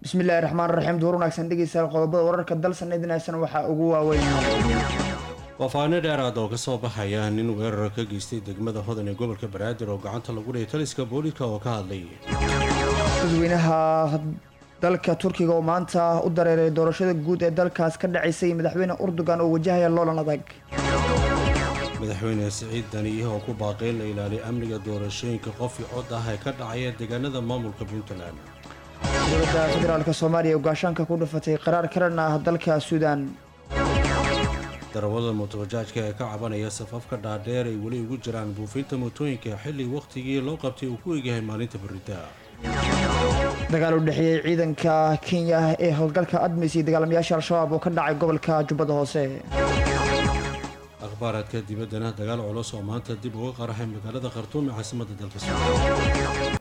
bismillahi raxmaan raxiim duur wanaagsan dhegeystayaal qodobada wararka dalsan idinaysan waxaa ugu waaweyn waafaano dheeraad oo kasoo baxaya nin weerar ka geystay degmada hodan ee gobolka banaadir oo gacanta lagu dhigay taliska booliska oo ka hadlay dadweynaha dalka turkiga oo maanta u dareeray doorashada guud ee dalkaas ka dhacaysay madaxweyne urdugan oo wajahaya loolan adag madaxweyne siciid daniih oo ku baaqay la ilaaliyo amniga doorashooyinka qofkii cod ah ee ka dhacaya deegaanada maamulka puntland dowladda federaalk soomaaliya oo gaashaanka ku dhufatay qaraar karan ah dalka suudaan darawada mootobajaajka ee ka cabanaya safafka dhaadheer ay weli ugu jiraan buufinta mootooyinka xilli wakhtigii loo qabtay uu ku egyahay maalinta berita dagaal u dhexeeyey ciidanka kenya ee howlgalka admis iyo dagaalamayaasha al-shabaab oo ka dhacay gobolka jubbada hoose akhbaaraadka dibaddana dagaal culus oo maanta dib uga qaraxay magaalada khartuum ee caasimadda dalka suudan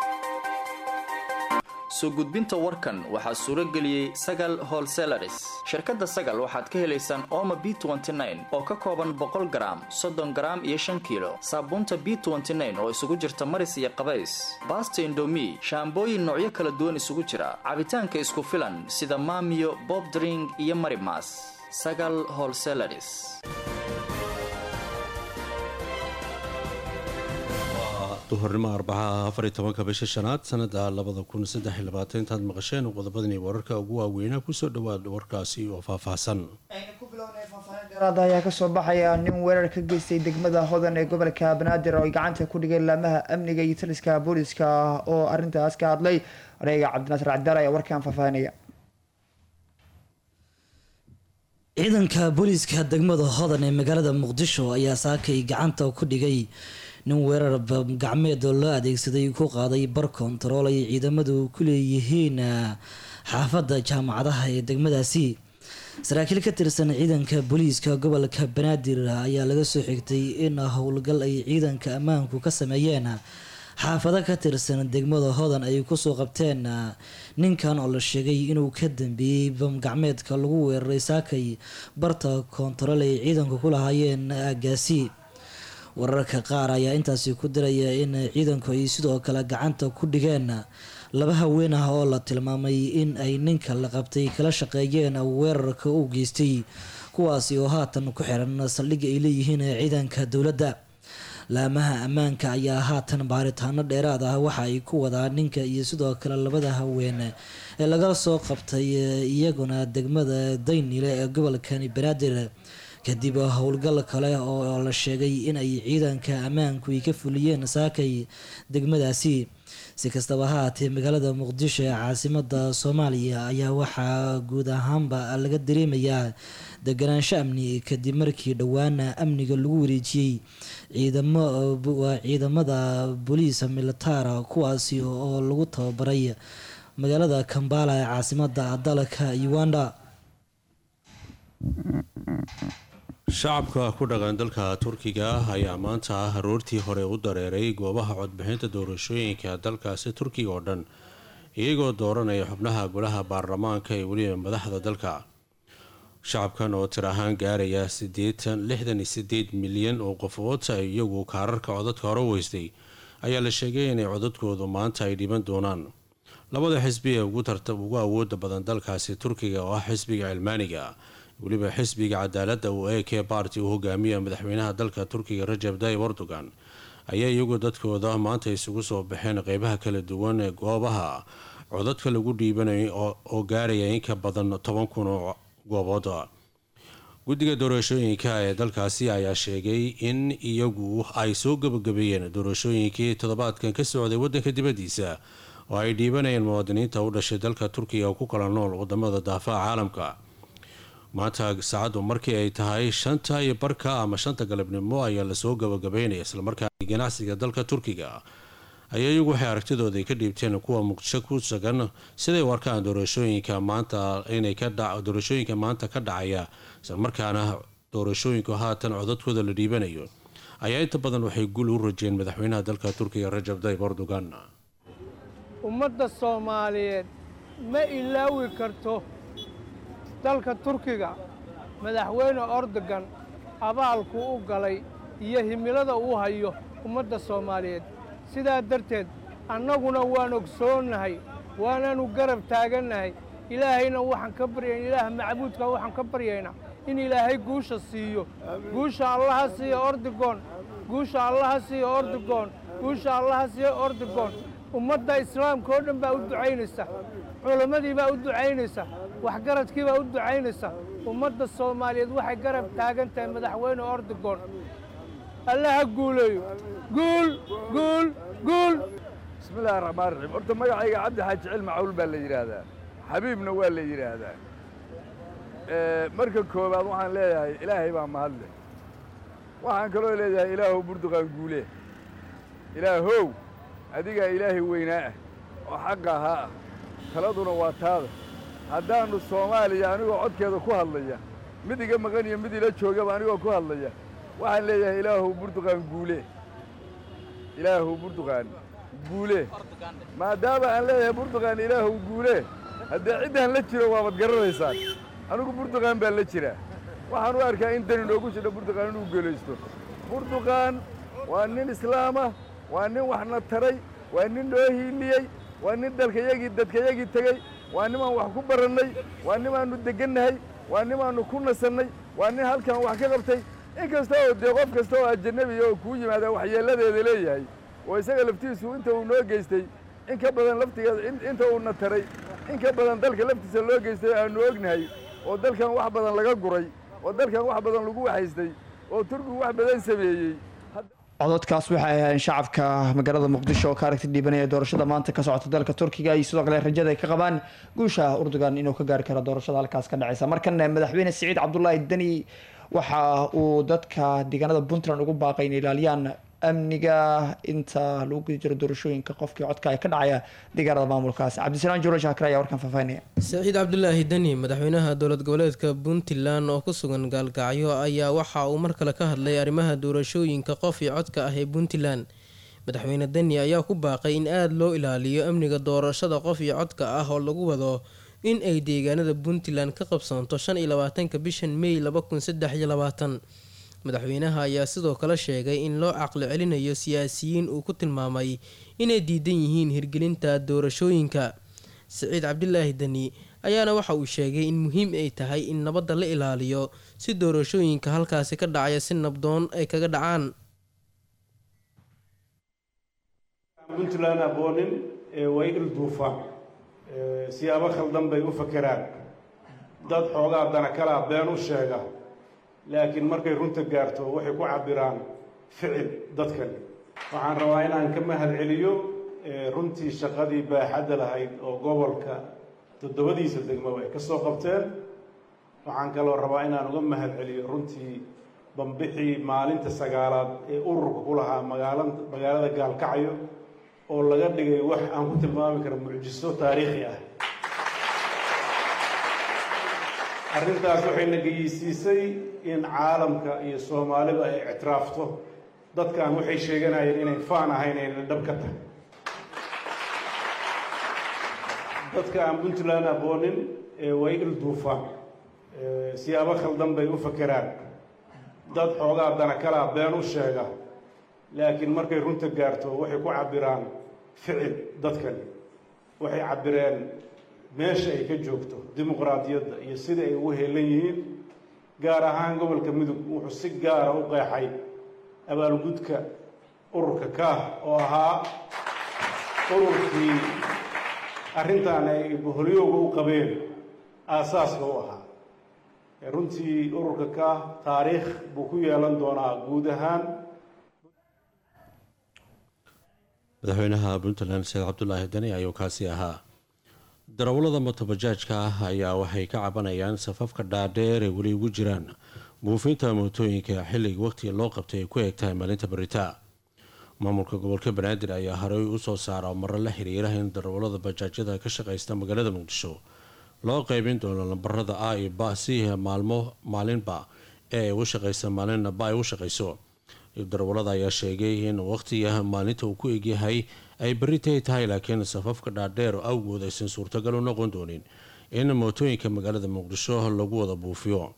soo gudbinta warkan waxaa suuro geliyey sagal holselaris shirkadda sagal waxaad ka helaysaan ooma b oo ka kooban boqol garaam soddon garaam iyo shan kiilo saabuunta b oo isugu jirta maris iyo qabays baasta indomi shaambooyin noocyo kala duwan isugu jira cabitaanka isku filan sida maamiyo bobdring iyo marimas sagal holselaris duhurnimo arbacaha afariy tobanka bisha shanaad sanada labada kun saddex iyo labaatan intaad maqasheen qodobadani wararka ugu waaweynaa kusoo dhawaad warkaasi oo faahfaahsan aynu ku bilownay faahfaahin dheeraad ayaa kasoo baxaya nin weerar ka geystay degmada hodan ee gobolka banaadir oo ay gacanta ku dhigeen laamaha amniga iyo taliska booliska oo arintaas ka hadlay oreega cabdinaasir cabdaal ayaa warkaan faahfaahinaya ciidanka booliiska degmada hodan ee magaalada muqdisho ayaa saakay gacanta ku dhigay nin weerar gacmeed oo loo adeegsaday ku qaaday bar kontarool ay ciidamadu ku leeyihiin xaafadda jaamacadaha ee degmadaasi saraakiil ka tirsan ciidanka booliiska gobolka banaadir ayaa laga soo xigtay in howlgal ay ciidanka ammaanku ka sameeyeen xaafado ka tirsan degmada hodan ay kusoo qabteen ninkan oo la sheegay inuu ka dambeeyey bam gacmeedka lagu weeraray saakay barta kontarool ay ciidanku ku lahaayeen aagaasi wararka qaar ayaa intaasi ku diraya in ciidanku ay sidoo kale gacanta ku dhigeen laba haween ah oo la tilmaamay in ay ninka la qabtay kala shaqeeyeen weerarka u geystay kuwaasi oo haatan ku xiran saldhigga ay leeyihiin ciidanka dowladda laamaha ammaanka ayaa haatan baaritaano dheeraad ah waxa ay ku wadaa ninka iyo sidoo kale labada haween ee laga soo qabtay iyaguna degmada daynile ee gobolkani banaadir kadib howlgal kale oo la sheegay in ay ciidanka ammaanku ay ka fuliyeen saakay degmadaasi si kastaba ha haatee magaalada muqdisho ee caasimada soomaaliya ayaa waxaa guud ahaanba laga dareemayaa deganaansho amni kadib markii dhowaana amniga lagu wareejiyey ciidamowaa ciidamada booliisa militara kuwaasi oo lagu tababaray magaalada kambala ee caasimada dalka uganda shacabka ku dhaqan dalka turkiga ah ayaa maanta ah aroortii hore u dareeray goobaha codbixinta doorashooyinka dalkaasi turkiga oo dhan iyagoo dooranaya xubnaha golaha baarlamaanka ee weliba madaxda dalka shacabkan oo tir ahaan gaaraya sideetan lixdan iyo sideed milyan oo qofood iyagu kaararka codadka hore weystay ayaa la sheegay inay codadkoodu maanta ay dhiban doonaan labada xisbi ee ugu awooda badan dalkaasi turkiga oo ah xisbiga cilmaaniga weliba xisbiga cadaaladda uu e k barty uu hogaamiya madaxweynaha dalka turkiga rajab tayyib erdogan ayaa iyagu dadkooda maanta isugu soo baxeen qeybaha kala duwan ee goobaha codadka lagu dhiibanayo oo gaaraya in ka badan toban kun oo goobood guddiga doorashooyinka ee dalkaasi ayaa sheegay in iyagu ay soo gabagabeeyeen doorashooyinkii toddobaadkan ka socday wadanka dibadiisa oo ay dhiibanayeen muwaadiniinta u dhashay dalka turkiga oo ku kala nool wadamada daafaha caalamka maanta saacaddu markii ay tahay shanta iyo barka ama shanta galabnimo ayaa lasoo gabagabeynaya islamarkaana ganacsiga dalka turkiga ayaa iyagu waxay aragtidooda ka dhiibteen kuwa muqdisho ku sugan siday u arkaan doorashooyinka maanta inay doorashooyinka maanta ka dhacaya islamarkaana doorashooyinku haatan codadkooda la dhiibanayo ayaa inta badan waxay gul u rajeen madaxweynaha dalka turkiga rajab tayyib erdogan ummadda soomaaliyeed ma ilaawi karto dalka turkiga madaxweyne ordogan abaalku u galay iyo himilada uu hayo ummadda soomaaliyeed sidaa darteed annaguna waan ogsoonnahay waanaanu garab taagannahay ilaahayna waxaan ka baryayna ilaah macbuudka waxaan ka baryaynaa in ilaahay guusha siiyo guusha allaha siiyo ordigoon guusha allaha siiyo ordigoon guusha allaha siiyo ordigoon ummadda islaamka oo dhan baa u ducaynaysa culammadii baa u ducaynaysa waxgaradkii baa u ducaynaysa ummadda soomaaliyeed waxay garab taagan tahay madaxweyne ordigoon allaha guuleeyo guul guul guul bismi illaahi raxmaan raxiim horta magacayga cabdi xaaji cilmi cawl baa la yidhaahdaa xabiibna waa la yidhaahdaa marka koowaad waxaan leeyahay ilaahay baa mahadle waxaan kaloo leeyahay ilaahow burduqaan guule ilaahow adigaa ilaahay weynaa ah oo xaqa ahaa ah taladuna waa taada haddaannu soomaaliya anigoo codkeeda ku hadlaya mid iga maqan iyo mid ila joogaba anigoo ku hadlaya waxaan leeyahay ilaahow burduqaan guule ilaahow burduqaan guule maadaama aan leeyahay burduqaan ilaahow guule haddee ciddaan la jiro waabad garanaysaan anigu burduqaan baan la jiraa waxaan u arkaa in dani noogu jidho burduqaan inuu geelaysto burduqaan waa nin islaama waa nin waxna taray waa nin noo hiiliyey waa nin dalkayagii dadkayagii tegey waa nimaan wax ku barannay waa nimaannu deggannahay waa nimaannu ku nasannay waa nin halkan wax ka qabtay in kasta oo dee qof kasta oo ajanabiya oo kuu yimaada waxyeelladeeda leeyahay oo isaga laftiisu inta uu noo geystay in ka badan laftigeeda inta uuna taray in ka badan dalka laftiisa loo geystay aannu ognahay oo dalkan wax badan laga guray oo dalkan wax badan lagu waxaystay oo turkigu wax badan sameeyey cododkaas waxay ahaayeen shacabka magaalada muqdisho oo ka aragti dhiibanaya doorashada maanta ka socota dalka turkiga iyo sidoo kale rajada ay ka qabaan guusha urdugan inuu ka gaari karo doorashada halkaas ka dhaceysa markan madaxweyne siciid cabdulaahi deni waxa uu dadka deegaanada puntland ugu baaqay in ilaaliyaan amniga inta lagu guda jiro doorashooyinka qofkii codka ay ka dhacaya deegaanada maamulkaas cabdisalaam juuro shaakir ayaa warkan faahfaahinaya saciid cabdulaahi deni madaxweynaha dowlad goboleedka puntland oo ku sugan gaalkacyo ayaa waxa uu mar kale ka hadlay arrimaha doorashooyinka qof iyo codka ah ee puntland madaxweyne deni ayaa ku baaqay in aada loo ilaaliyo amniga doorashada qof iyo codka ah oo lagu wado in ay deegaanada puntland ka qabsoonto shan iyo labaatanka bishan may laba kun saddex iyo labaatan madaxweynaha ayaa sidoo kale sheegay in loo caqli celinayo siyaasiyiin uu ku tilmaamay inay diidan yihiin hirgelinta doorashooyinka siciid cabdilaahi deni ayaana waxa uu sheegay in muhiim ay tahay in nabadda la ilaaliyo si doorashooyinka halkaasi ka dhacaya si nabdoon ay kaga dhacaan puntland aboonin way ilduufaan siyaabo khaldan bay u fakeraan dad xoogaa dana kalaa been u sheega laakiin markay runta gaarto waxay ku cabiraan ficil dadkani waxaan rabaa inaan ka mahad celiyo runtii shaqadii baaxadda lahayd oo gobolka toddobadiisa degmaba ay ka soo qabteen waxaan kaloo rabaa inaan uga mahad celiyo runtii bambixii maalinta sagaalaad ee ururka ku lahaa magaala magaalada gaalkacyo oo laga dhigay wax aan ku tilmaami kara mucjiso taariikhi ah arrintaas waxayna geyisiisay in caalamka iyo soomaaliba ay ictiraafto dadkan waxay sheeganayeen inay faan ahayn ayna dhab ka tahay dadka aan puntland aboonin way ilduufaan siyaabo khaldan bay u fakeraan dad xoogaa dana kalaa been u sheega laakiin markay runta gaarto waxay ku cabiraan ficil dadkani waxay cabireen meesha ay ka joogto dimuqraadiyadda iyo sida ay ugu heelan yihiin gaar ahaan gobolka mudug wuxuu si gaara u qeexay abaalgudka ururka kaah oo ahaa ururkii arrintan ay boholyooga u qabeen aasaaska u ahaa runtii ururka kaah taariikh buu ku yeelan doonaa guud ahaan madaxweynaha puntland sheekh cabdulaahi dani ayuu kaasi ahaa darawallada motobajaajka ah ayaa waxay ka cabanayaan safafka dhaadheer ee weli ugu jiraan buufinta mootooyinka xilliga waqtiga loo qabtay ay ku eeg tahay maalinta baritaa maamulka gobolka banaadir ayaa horey usoo saara maro la xiriira in darawallada bajaajyada ka shaqeysta magaalada muqdisho loo qeybin doono lambarada a iyo ba si maalmo maalinba ee ay ugu shaqeysa maalinna ba ay u shaqeyso darawallada ayaa sheegay in waqtiga maalinta uu ku egyahay ay beritay tahay laakiin safafka dhaadheer awgood aysan suurtagal u noqon doonin in mootooyinka magaalada muqdisho lagu wada buufiyo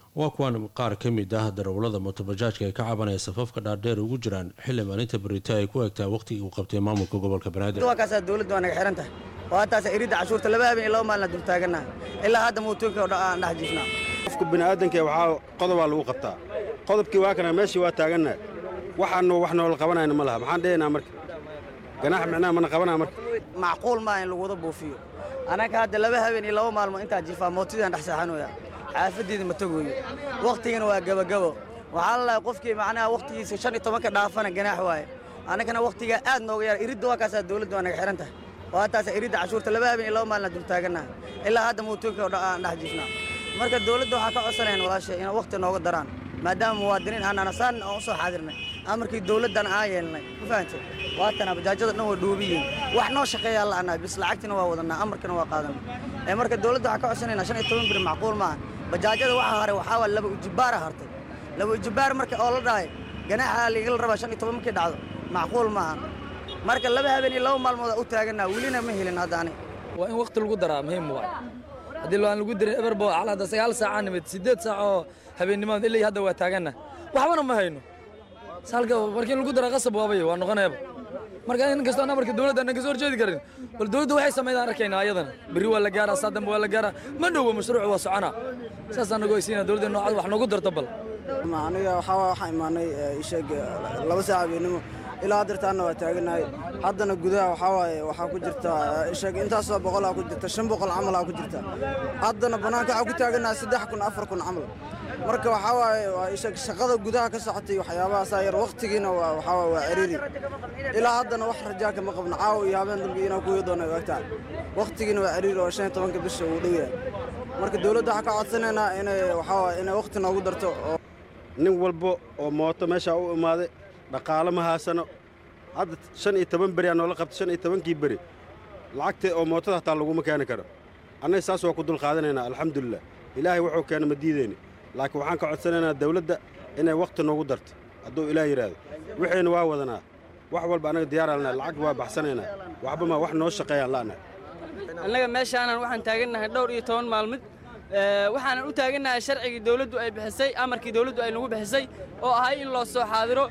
waa kuwan qaar ka mid ah darawlada mootobajaajka ay ka cabanaya safafka dhaardheer ugu jiraan xilli maalinta berita ay ku egtaa waqtigii uu qabtay maamulka gobolka banaadir waa kaasaa dowladda waa naga xihan tahay waa taasa iridda cashuurta laba habeen iyo laba maalina dul taagannaha ilaa hadda muutuunka aan dhex jiifnaa qofka bini'aadanka waxaa qodobaa lagu qabtaa qodobkii waa kana meeshii waa taagannaha waxaanu wax noola qabanayna ma laha maxaan dhehaynaa marka ganaax micnaha mana qabanaa marka macquul maa in lagu wada buufiyo annaga hadda laba habeen iyo laba maalmo intaa jiifaa mootidaan dhex seexanooya xaafaddeeda ma tagoyo wakhtigana waa gebagabo waxaa la lahay qofkii macnaha wakhtigiisa shan iyo tobanka dhaafana ganaax waaye annagana wakhtigaa aad nooga yara iridda waa kaasaa dowladda waa naga xihan tahay waa taasa iridda cashuurta laba habeen iyo laba maalina dul taagannaha ilaa hadda muutuunka aan dhex jiifnaa marka dowladda waxaa ka codsanayn walaashay inay wakhti nooga daraan maadaama muwaadiniin aanana saan aan u soo xaadirnay amarkii dowladdan aan yeelnay ma fahantay waatana bajaajada dhan waa dhoobiyiin wax noo shaqeeyaa la'anaa bis lacagtina waa wadanaa amarkana waa qaadanaa ee marka dowladda waxaa ka codsanaynaa shan iyo toban biri macquul maaha bajaajada waxa haray waxaa waa laba ujibaara hartay laba ujibaar marka oo la dhahay ganaaxa ligala rabaa shan iyo toban markii dhacdo macquul maaha marka laba habeen iyo laba maalmood u taaganaa welina ma helin haddaani waa in wakhti lagu daraa muhiim waay haddii aan lagu dirin eberbo calada sagaal saacaa nimid siddeed saac oo habeennimada ilaa hadda waa taaganna waxbana ma hayno salka markii lagu dara qasab waabay waa noqoneeba marka in kastoo anna marka dowladda annan kasoo horjeedi karin bal dowladda waxay samaydaan arkaynaa ayadana berri waa la gaaraa saa dambe waa la gaaraa ma dhowo mashruuc waa soconaa saas annagu haysiina dowladda noocad wax noogu darto bal aniga waxaa waxaan imaanay isheeg laba saac habeennimo ilaa haddeertaanna waa taaganahay haddana gudaha waxaa waaye waxaa ku jirta isheeg intaasoo boqolaa ku jirta shan boqol camalaa ku jirta haddana bannaanka waxaa ku taaganahay saddex kun afar kun camal marka waxaa waaye waa isheeg shaqada gudaha ka socotay waxyaabahaasaa yar wakhtigiina waa waxaa waaye waa ciriiri ilaa haddana wax rajaa kama qabno caawa iyo habeen dambe inaa kuwii doona ogtaa wakhtigiina waa ciriiri oo shan iyo tobanka bisha uu dhow yahay marka dowladda waxaa ka codsanaynaa inay waxaa waaye inay wakhti noogu darto oo nin walba oo mooto meeshaa u imaaday dhaqaalo ma haasano hadda shan iyo toban beri aa noola qabta shan iyo tobankii beri lacagta oo mootada hataa laguma keeni karo annaga saas waa ku dulqaadanaynaa alxamdulilah ilaahay wuxuu keena ma diideyni laakiin waxaan ka codsanaynaa dawladda inay wakhti noogu darto hadduu ilaah yidhaahdo wixayna waa wadanaa wax walba annaga diyaaraalnaa lacag waa baxsanaynaa waxba ma wax noo shaqeeyaan la'na annaga meeshaanan waxaan taagannahay dhowr iyo toban maalmid waxaanan u taagannahay sharcigii dawladdu ay bixisay amarkii dawladdu ay nagu bixisay oo ahay in loo soo xaadiro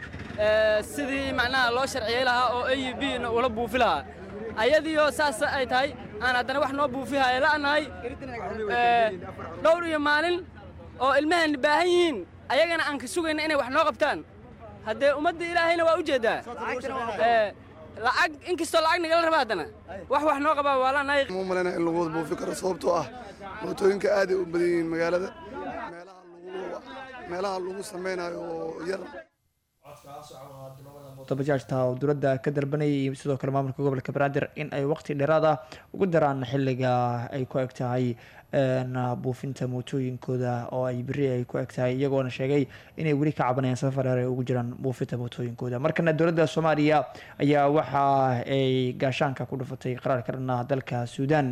sidii macnaha loo sharciyey lahaa oo a u b ula buufi lahaa ayadiioo saas ay tahay aan haddana wax noo buufihaya la'nahay dhowr iyo maalin oo ilmaheenna baahan yihiin ayagana aan ka sugayna inay wax noo qabtaan haddee ummadda ilaahayna waa u jeeddaa lacag inkastoo lacag nagala raba haddana wax wax noo qabaa waa la'nahay ma malayna in lagu wada buufi karo sababtoo ah mootooyinka aaday u badan yihiin magaalada meelaha lagu samaynayo oo yar bajaajta oo dowladda ka dalbanayay iyo sidoo kale maamulka gobolka banaadir in ay waqti dheeraad ah ugu daraan xiliga ay ku eg tahay buufinta mootooyinkooda oo ay beri ay ku eg tahay iyagoona sheegay inay weli ka cabanayaan safar dheer ay ugu jiraan buufinta mootooyinkooda markana dowladda soomaaliya ayaa waxa ay gaashaanka ku dhufatay qaraar ka dhanaa dalka suudaan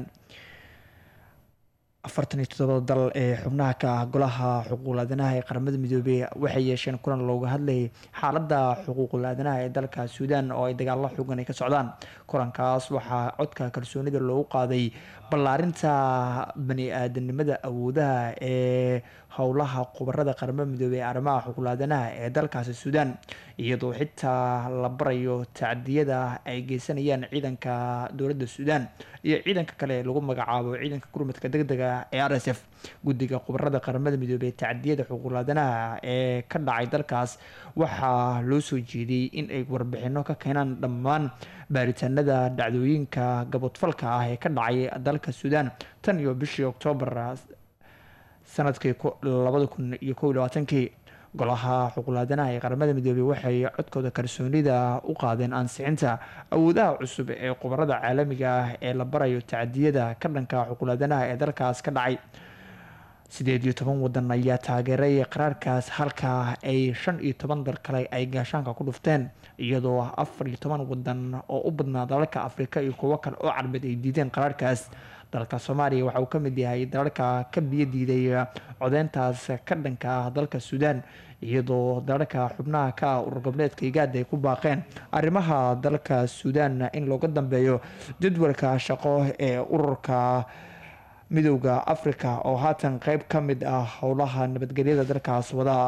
afartan iyo todoba dal ee xubnaha ka ah golaha xuquuqul aadanaha ee qaramada midoobey waxay yeesheen kulan looga hadlayay xaaladda xuquuqul aadanaha ee dalka suudaan oo ay dagaalo xoogan ay ka socdaan kulankaas waxaa codka kalsoonida loogu qaaday ballaarinta bani aadanimada awoodaha ee howlaha khubarada qaramada midoobey ee arrimaha xuquuqul aadanaha ee dalkaasi suudaan iyadoo xitaa la barayo tacdiyada ay geysanayaan ciidanka dowladda suudaan iyo ciidanka kale lagu magacaabo ciidanka gurmadka degdega ee r s f guddiga khubarada qaramada midoobey ee tacdiyada xuquuqul aadanaha ee ka dhacay dalkaas waxaa loo soo jeediyey in ay warbixino ka keenaan dhammaan baaritaanada dhacdooyinka gabodfalka ah ee ka dhacay dalka suudaan tan iyo bishii oktoobar sanadkii labada kun iyo kow iyo labaatankii golaha xuquulaadanaha ee qaramada midoobey waxay codkooda kalsoonida u qaadeen ansixinta awoodaha cusub ee khubarada caalamiga ah ee la barayo tacdiyada ka dhanka xuquulaadanaha ee dalkaas ka dhacay sideed iyo toban wadan ayaa taageeray qaraarkaas halka ay shan iyo toban dal kale ay gaashaanka ku dhufteen iyadoo afar iyo toban wadan oo u badnaa dalalka afrika iyo kuwo kale oo carbeed ay diideen qaraarkaas dalka soomaaliya waxa uu ka mid yahay dalalka ka biyo diiday codeyntaas ka dhanka ah dalka suudaan iyadoo dalalka xubnaha ka ah urur goboleedka igaada ay ku baaqeen arrimaha dalka suudaan in looga dambeeyo jadwalka shaqo ee ururka midowda africa oo haatan qeyb ka mid ah howlaha nabadgelyada dalkaas wada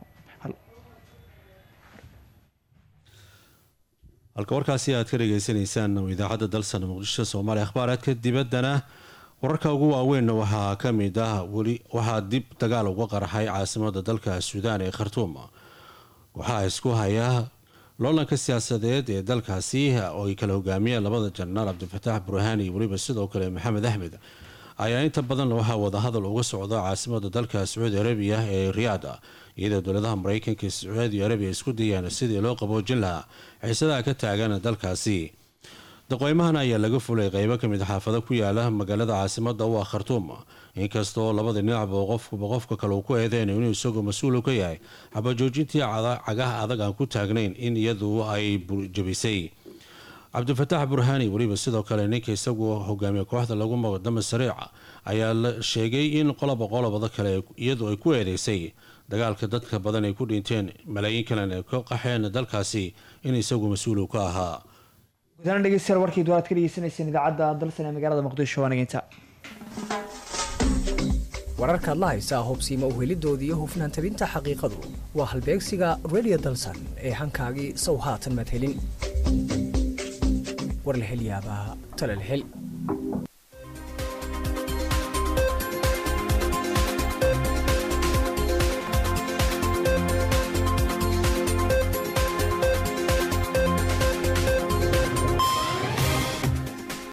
halka warkaasi aad ka dhageysaneysaan idaacadda dalsan muqdisho soomaaliya akhbaaraadka dibaddana wararka ugu waaweynna waxaa ka mid ah weli waxaa dib dagaal uga qarxay caasimada dalka suudaan ee khartuum waxaa isku haya loolanka siyaasadeed ee dalkaasi oo ay kala hogaamiyeen labada jenaraal cabdifataax burhaani iyo weliba sidoo kale maxamed axmed ayaa inta badan waxaa wadahadal uga socda caasimada dalka sacuudi arabiya ee riyaad iyadoo dowladaha mareykanka iyo sacuudi arabiya isku dayaan sidii loo qaboojin lahaa xiisadaha ka taagan dalkaasi daqooyimahan ayaa laga fulay qeybo kamid xaafado ku yaala magaalada caasimada u ah khartuum inkastoo labada dhinacba qofkuba qofka kale uu ku eedeyn inuu isagoo mas-uul ka yahay xabajoojintii cagaha adag aan ku taagnayn in iyadu ay jabisay cabdifataax burhaani weliba sidoo kale ninka isagu hogaamiya kooxda lagu maqdama sariica ayaa la sheegay in qoloba qolobada kale iyadu ay ku eedeysay dagaalka dadka badan ay ku dhinteen malaayiin kalena ay ka qaxeen dalkaasi in isagu mas-uul ka ahaa gudahaan dhegeystayaal warkii duwaad ka dhegeysaneyseen idaacadda dalsan ee magaalada muqdisho waa nageynta wararkaad la haysaa hubsiima uhelidoodii iyo hufnaan tabinta xaqiiqadu waa halbeegsiga radio dalsan ee hankaagii sow haatan maad helin war la hel yaabaa tala la hel